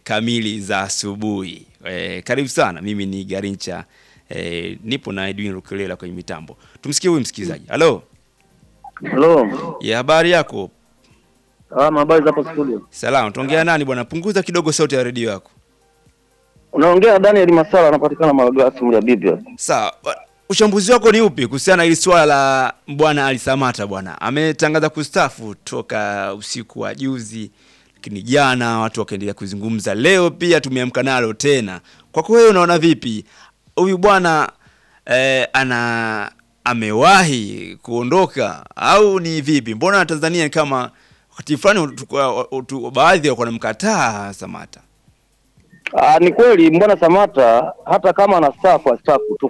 kamili za asubuhi. E, karibu sana. Mimi ni Garincha e, nipo na Edwin Lukelela kwenye mitambo. Tumsikie huyu msikilizaji. Halo, Halo. ya habari yako? Ah, habari za hapo studio. Salama. Tuongea nani bwana? Punguza kidogo sauti ya redio yako. Unaongea na Daniel Masala anapatikana Malagasy mlia bibi hapa. Sawa. Uchambuzi wako ni upi kuhusiana na hili swala la bwana Ali Samata bwana? Ametangaza kustafu toka usiku wa juzi, lakini jana watu wakaendelea kuzungumza. Leo pia tumeamka nalo tena. Kwako wewe unaona vipi? Huyu bwana eh, ana amewahi kuondoka au ni vipi? Mbona Tanzania ni kama wakati fulani tu- tu- baadhi walikuwa wanamkataa Samata. Ah, ni kweli mbwana Samata hata kama anastaafu astaafu tu